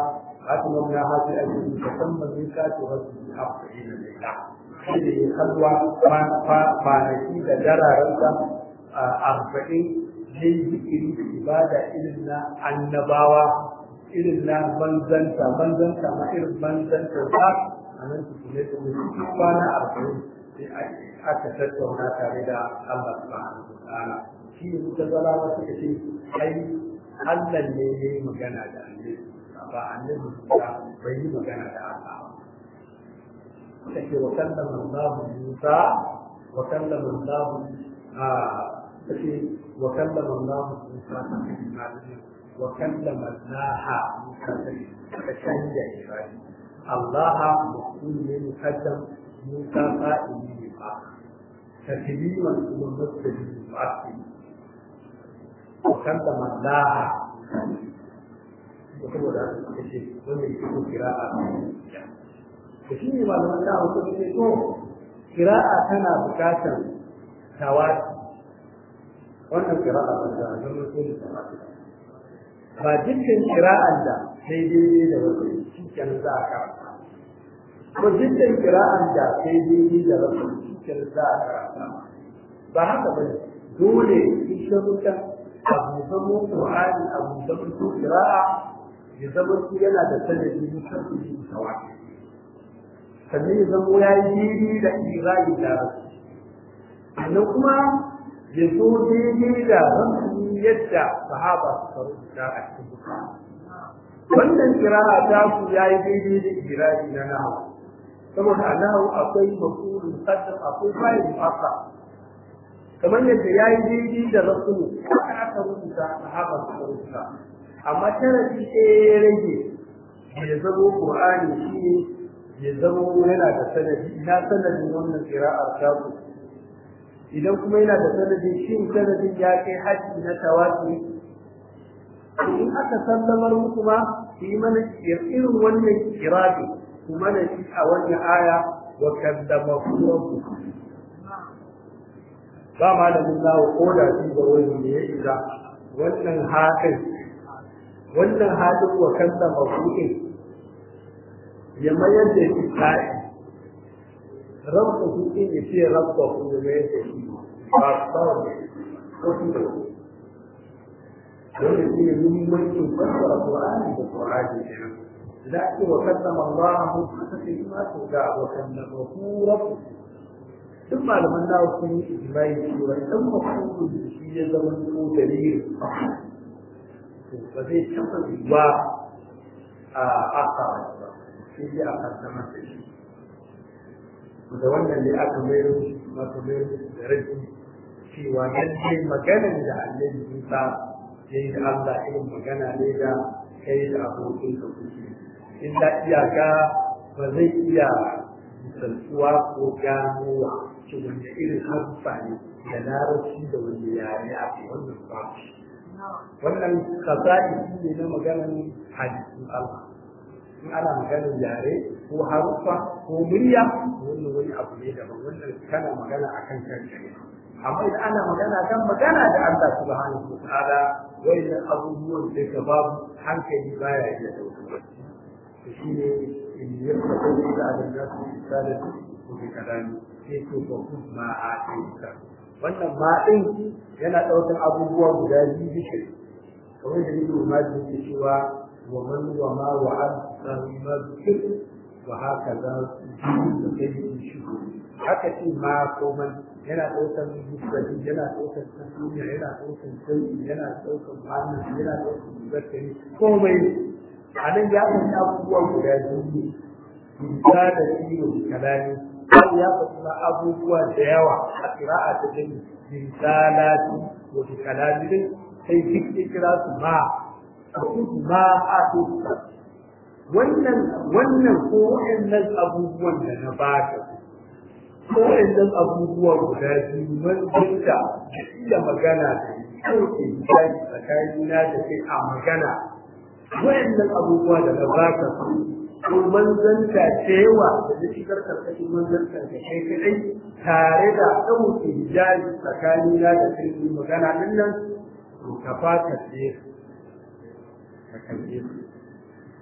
أتمنى هذه الأجل تسمى ميقات ربه أربعين ليلة shi ne halwa kwanaki da dararensa arba'in zai zikiri da ibada irin na annabawa irin na manzanta manzanta ma irin manzanta ba a nan su kuma da mutu kwana arba'in sai aka tattauna tare da Allah subhanahu wa ta'ala shi ne muka zala ba suka ce ai Allah ne ya yi magana da annabi ba annabi ba bai yi magana da Allah ba take wa kallama Allah Musa wa kallama Allah take wa kallama Allah Musa wa kallama Allah Musa ta canja Ibrahim Allah maqul ne mukaddam Musa qa'ili ne ba تكليما ومثل مؤثر وكلم الله وكما da aka ce wannan cikin kira'a da shi ne malaman da aka ce to kira'a tana bukatar tawati wannan kira'a ba da zama so ne tawati ba dukkan kira'an da sai daidai da wasu shi kenan za a karanta ko dukkan kira'an da sai daidai da wasu shi kenan za a karanta ba haka ba dole in sharuɗa abu zama Qur'ani abu zama su kira'a ya zama su yana da sanadi musamman shi tawati sannan ya zama ya yi daidai da irani da rasu sannan kuma ya zo daidai da rasu yadda sahaba suka rubuta a cikin bukari wannan kira'a ta ku ya yi daidai da irani na nahawu saboda a nahawu akwai mafulun muqaddam akwai fa'il mu'akkar kamar yadda ya yi daidai da rasulu haka aka rubuta sahaba suka rubuta amma tarafi ɗaya ya rage ya zamo qur'ani shi ne ya zamo yana da sanadi ina sanadin wannan qira'ar ta ku idan kuma yana da sanadi shin sanadin ya kai haji na tawaki in aka sallamar muku ma su yi mana irin wannan kirabi ku mana shi a wannan aya wa kaddama rabbukum ba malamin zawo ko da shi ga wani ne ya isa wannan hakan wannan hadin wa kanta mafuɗin ya mayar da shi ta'i rabba huɗin ya ce rabba ku ya mayar da shi ba su ba wani ko shi da wanda shi ne muhimmancin fassara Qur'ani da Qur'ani kenan da ake wa kallama Allah mun haka sai ma to da wa kallama ku rabbu duk malaman nawa sun yi ijimai cewa idan mafhumul da shi ya zama ko dalilin to ba zai taɓa yiwuwa a aka ba sai dai a kaddama da shi da wannan ne aka mayar maka mayar da rabi cewa lallai maganar da annabi Musa ya yi da Allah irin magana ne da kai da abokin ka kuke illa iyaka ba zai iya misaltuwa ko ganowa ce wanda irin harfa ne da larabci da wanda yare a wannan ba wannan kasa'i ne na maganar hadisin Allah in ana maganar yare ko harfa ko murya wannan wani abu ne daban wannan kana magana akan kanka ne amma idan ana magana kan magana da Allah subhanahu wa ta'ala wayannan abubuwan da ka babu hankali baya iya dauka shi ne in yadda kai da nasu misalin ko bi kalami sai to ko kuma a aika wannan ma din yana daukar abubuwa guda biyu bishe kamar da nake ma da yake cewa wa man wa ma wa an sami ma zikir wa haka za su da kai shi haka ce ma ko man yana daukar mufradi yana daukar tasmiya yana daukar sai yana daukar ma'ana yana daukar zakari komai a nan ya san abubuwa guda biyu bisa da ciwo kalami har ya faɗi abubuwa da yawa a ƙira'a ta jami risalati wa bi kalami sai duk ya kira su ma a kudu ma a tuka wannan wannan ko wa'annan abubuwan da na baka ko wa'annan abubuwa guda biyu wanda da iya magana da ɗauke misali tsakanina da kai a magana wa'annan abubuwa da na baka su ko manzanta da yawa da na shigar karkashin manzanta da kai kadai tare da ɗauke jari tsakanina da kai magana din nan to ka fata ce ka kalle su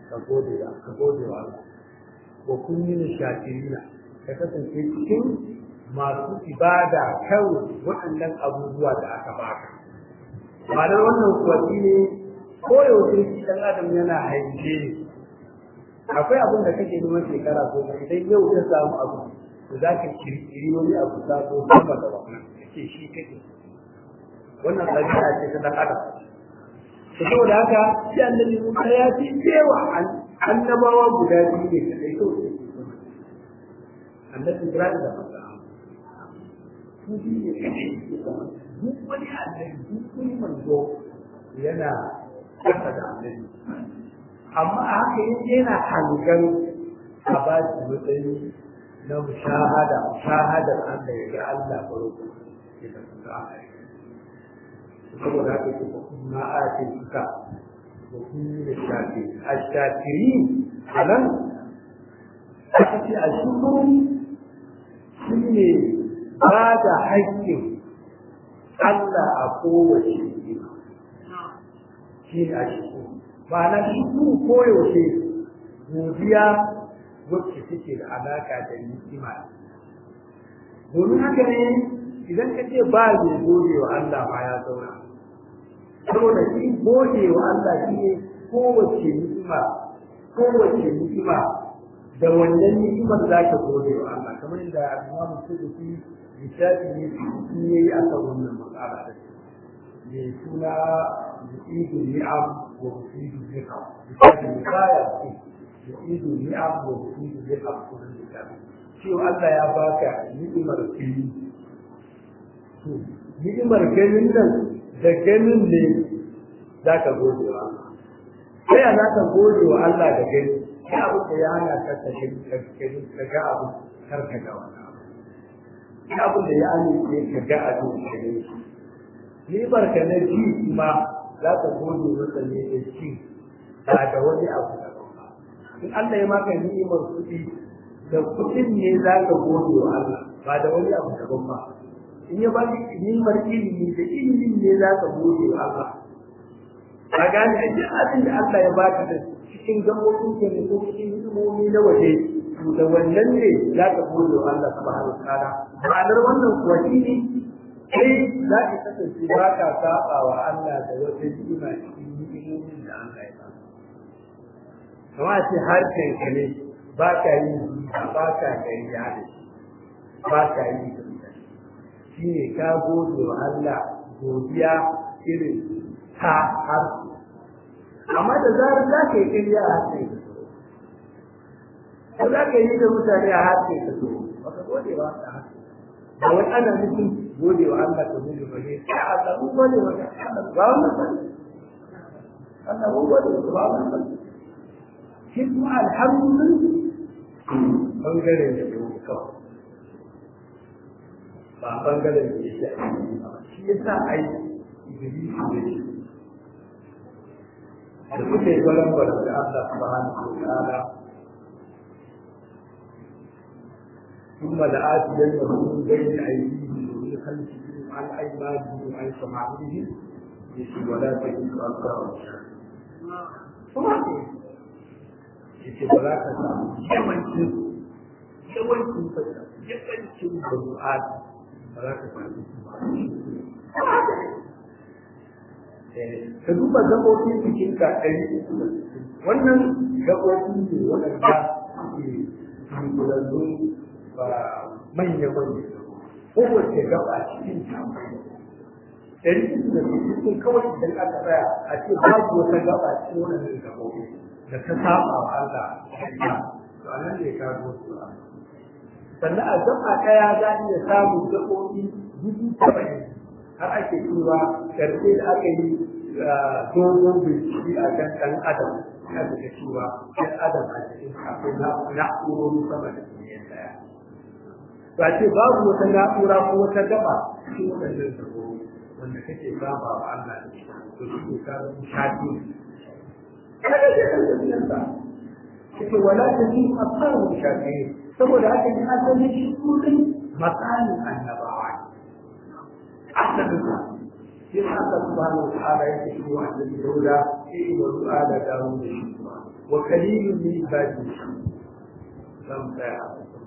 ka gode wa ka gode wa Allah wa kun yi shakirina ka kasance cikin masu ibada kawai waɗannan abubuwa da aka baka ma'anar wannan kuwa ne koyaushe shi ɗan adam yana haife ne akwai abin da kake neman shekara goma idan yau ta samu abu to za ka kirkiri wani abu sabo sama da wannan kake shi kake wannan ɗabi'a ce ta ɗan adam to saboda haka shi annabi Musa ya fi cewa annabawa guda biyu ne kadai kawai annabi Ibrahim da Musa su biyu ne kadai duk wani annabi duk wani manzo yana kasa da annabi amma a haka yin yana hangan a ba shi matsayi na mushahada mushahadar Allah ya ga Allah baroko ya da suka aka saboda haka ke na ake suka ko kun da shafi a shafiri a nan aka ce a shukuru shi ne ba da haƙƙin Allah a kowace shi ne a shukuru ma'ana shukuru koyaushe godiya wacce take da alaƙa da ni'ima domin haka ne idan ka ce ba zai gode wa Allah ma ya zauna saboda shi gode wa Allah shi ne kowace ni'ima kowace ni'ima da wannan ni'imar za ka gode wa Allah kamar yadda Imam Sudusi lissafi ne shi ne yi a kan wannan matsala da ne suna yu'idu ni'am wa yu'idu ni'am lissafi ne baya ce yu'idu ni'am wa yu'idu ni'am sunan lissafi cewa Allah ya baka ni'imar fili to ni'imar ganin nan da ganin ne za ka gode wa sai a za ka gode wa Allah da gani ya abu da ya hana ka ka gani ka ga abu kar ka ga wani abu ya abu da ya amince ka ga abu ka gani ni'imar ka na ji kuma za ka gode masa ne da ji ba da wani abu da ba in Allah ya maka ni'imar kuɗi da kuɗin ne za ka gode wa Allah ba da wani abu daban ba in ya ba ni'imar ilimi da ilimin ne za ka gode wa Allah ka gane a duk abin da Allah ya baka da cikin gabobin ke ne ko cikin hidimomi na waje to da wannan ne za ka gode wa Allah subhanahu wa ta'ala ma'anar wannan kuwa shi ne kai za ka kasance ba ka saba wa Allah da wata ni'ima cikin ni'imomin da Allah ya baka kamar ce harshen ka ne ba ka yi ba ka gariya da shi ba ka yi da shi ne ka gode wa Allah godiya irin ta har amma da zarar za ka yi kariya a harshen ka ko za ka yi da mutane a harshen ka so ba ka gode wa Allah ba wani ana nufin gode wa Allah ka gode wa ne sai a samu gode wa Allah ba wannan ba Allah mun gode wa ba wannan ba shi kuma alhamdulillah bangaren da ya kawai ba bangaren da ya shi ya sa ai ibilisi da shi da suke gwaran gwaran da Allah subhanahu wa ta'ala ثم لآتينهم من بين أيديهم ومن خلفهم عن أيمانهم وعن شمائلهم ولا تجد أكثرهم yace ba za ka samu yawancin yawancin fata yawancin bazu'at ba za ka samu su ba ka duba gaɓoɓin jikin ka ɗari wannan gaɓoɓi ne waɗanda suke hankulallun ba manya-manya kowace gaba cikin ta ɗari da cikin kawai idan aka tsaya a ce babu wata gaba cikin waɗannan gaɓoɓi da ta saba wa Allah to anan ne ka zo su sannan a gaba ɗaya za a iya samun gaɓoɓi dubu saba'in har ake cewa ƙarfe da aka yi dogon bincike a kan ɗan adam ya da cewa ɗan adam a cikin akwai na'urori sama da miliyan ɗaya ba ce babu wata na'ura ko wata gaba cikin waɗannan gaɓoɓi wanda kake saba wa Allah da shi to shi ne ka zama shafi yake wala ta ji asaru shafi'i saboda haka ne asalin shi kudin matsalin annabawa asalin sa shi Allah subhanahu wa ta'ala yake shi wa annabi Dauda i'malu ala dawud shukra wa qalilun min ibadi zam tsaya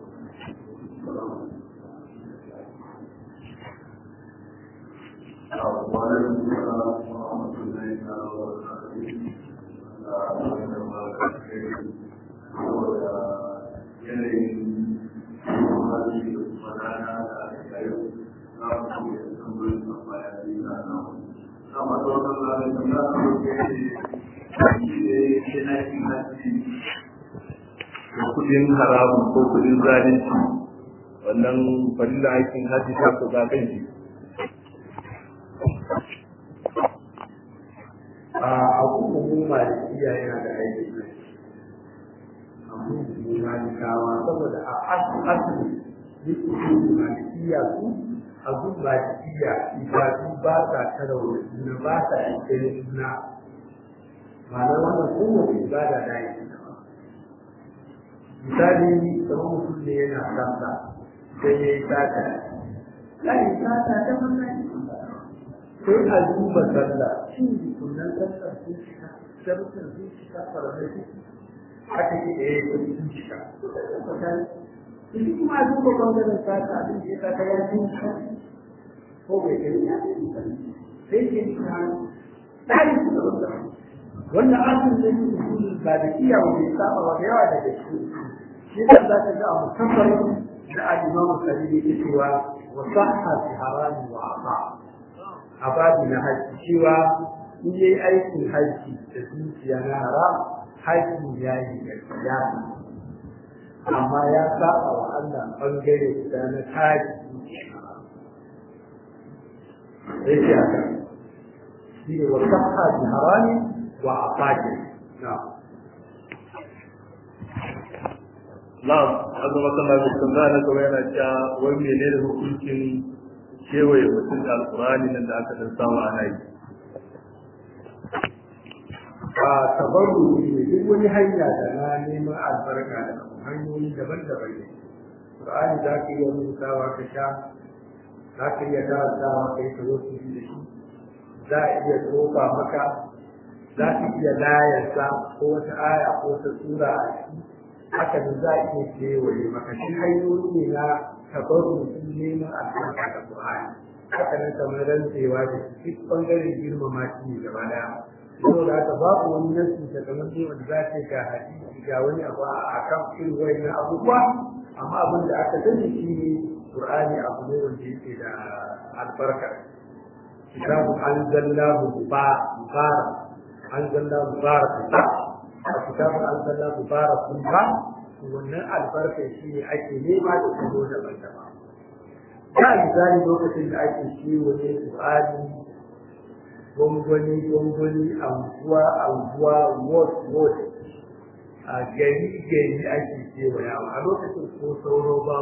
وعليكم السلام ورحمة الله وبركاته. yanayin hali wadana da aka yau za mu iya tambayin tambaya biyu na nan. Sama da wannan lalata za a roƙe shi shi na yin hajji da kudin haramun ko kudin zalunci wannan fadila aikin hajji ta ku zaɓen shi. a abubuwan malikiya yana da aiki abubuwan malikawa saboda a asali duk abubuwan malikiya su abun malikiya ibadu ba sa tara wa juna ba sa cikin juna ma'ana wannan kowace ibada da yi misali kamar mutum ne yana sassa sai ya yi sata ya yi sata ta wannan sai a duba sallah shi sunan sallah sun cika sharuɗin sun cika faramai sun haka ke da ya yi sun cika Jadi kuma a duba ɓangaren sata abin da ya sata ya fi ko bai kai ya fi sai ke yi hannu tsari su da wanda wanda asin da yi usulun ba da iya wanda ya saba wa da yawa daga shi shi da za ka ga a musamman da al'imamu kalili ke cewa wa sahha fi harami wa asa a babu na haji cewa in yi aikin haji da zuciya na haram haji ya yi gaskiya amma ya saba wa Allah bangare da na taji sai ce haka shi ne wa sahha bi harami wa afaki na Na'am, azu masana da tambaya na gaba yana cewa wai menene hukuncin kewaye mutum da alkurani nan da aka dan samu ana yi. a tabarru ne duk wani hanya da na neman albarka da hanyoyi daban-daban ne Qur'ani za ka iya rubutawa ka sha za ka iya karantawa kai ka zo su da shi za a iya tofa maka za ka iya layarsa ko wata aya ko wata sura a ciki haka da za a iya kewaye maka shi hanyoyi ne na tabarru neman albarka da Qur'ani haka nan kamar rantsewa da duk bangaren girmama shi ne gaba daya saboda haka babu wani nasi da kamar dai wanda za ta ga hadisi ga wani abu a kan irin wani abubuwa amma abin da aka sani shi ne qur'ani abu ne wanda yake da albarka kitabun anzalnahu mubarak anzalnahu mubarak a kitabun anzalnahu mubarak ba wannan albarka shi ne ake nema da kuma daban-daban da misali lokacin da ake ciwo ne qur'ani gwangwani gwangwani anguwa anguwa ward ward a gari gari ake kewaya a lokacin ko sauro ba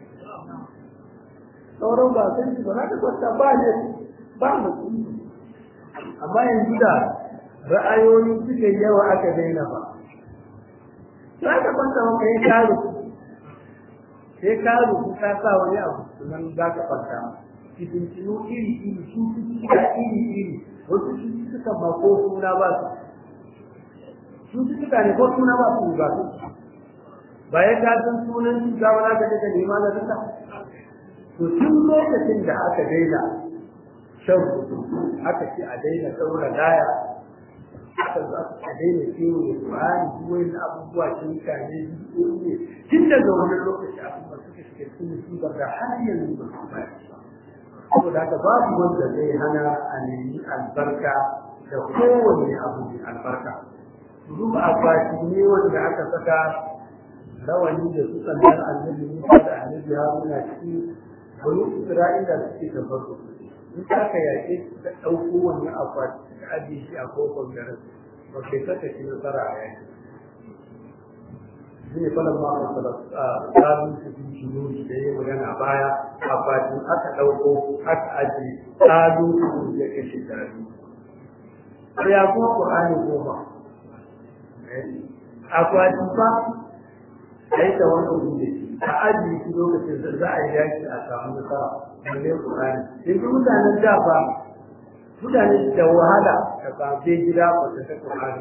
sauran ba san shi ba na da kwanta ba ne ba mutum amma yanzu da ra'ayoyi suka yawa aka daina ba za ka kwanta maka ya karu sai karu ka sa wani abu nan za ka kwanta fitintinu iri iri cututtuka iri iri wasu cututtuka ma ko suna ba su cututtuka ne ko suna ba su ba su ba ya ka san sunan cuta ba za ka je ka nema na duka to tun lokacin da aka daina shan rubutu aka ce a daina saura laya aka za a daina kiwo da Qur'ani duk wani abubuwa sun kane bidiyoyi ne tun daga wannan lokaci abubuwa suka shiga cikin musibar da har yanzu ba su ba saboda haka babu wanda zai hana a nemi albarka da kowane abu mai albarka zuba akwati ne wanda aka saka rawani da su sandar annabi Musa da annabi Haruna ciki wani Isra'ila suke da farko in ka ka yaƙe ka ɗauko wani akwati ka ajiye shi a kofar garin ba kai saka shi nasara a yaki shi ne falon ma a tsarin su fi shi da ya magana baya akwatin aka ɗauko aka ajiye tsarin su ya kashe tare sai ya kuma ƙur'ani goma akwatin ba a yi ta wani abu da a ajiye shi lokacin da za a yi yaki a samu nasara balle Qur'ani yanzu mutanen da ba mutane da wahala ka samu gida ba ta ta Qur'ani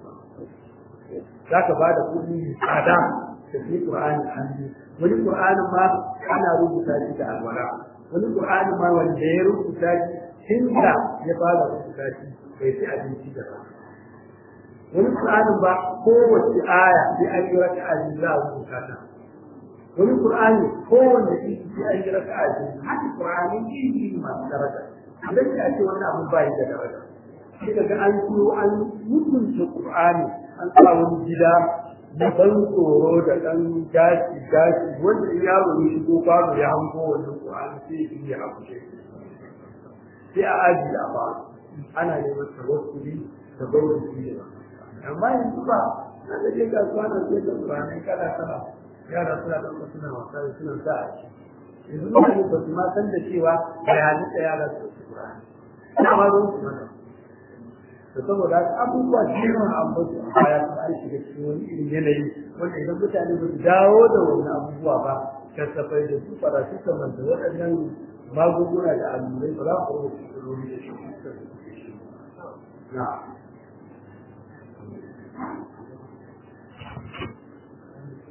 za ka ba da kuɗi tsada ka fi Qur'ani hannu wani Qur'ani ma ana rubuta shi da alwala wani Qur'ani ma wanda ya rubuta shi tunda ya fara rubuta shi bai ci abinci da ba wani Qur'ani ba kowace aya sai an yi raka'a biyu za a rubuta ta wani Qur'ani kowanne iri sai an yi raka'a biyu haka Qur'ani iri masu daraja idan ya ce wannan abu bai da daraja sai daga an turo an mutunta Qur'ani an sa wani gida da ban tsoro da ɗan gashi gashi wanda yaro ya shigo babu ya hango wannan Qur'ani sai ya yi hakushe sai a aji a ba ana neman tawakkuli da bauta shi amma yanzu ba na da je kasuwa na sai da Qur'ani kana kana yara suna ɗauka suna wasa suna sa a ciki yanzu mutane ba su ma san da cewa bayanin da yara su su Qur'ani ina ma don su mana to saboda abubuwa da yawa a mutu a baya su an shiga cikin wani irin yanayi wanda idan mutane ba su dawo da wani abubuwa ba kasafai da su farashi kamar da waɗannan magunguna da allurai ba za ku rubuta matsaloli da shi na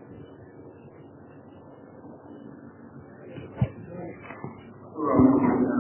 Thank you.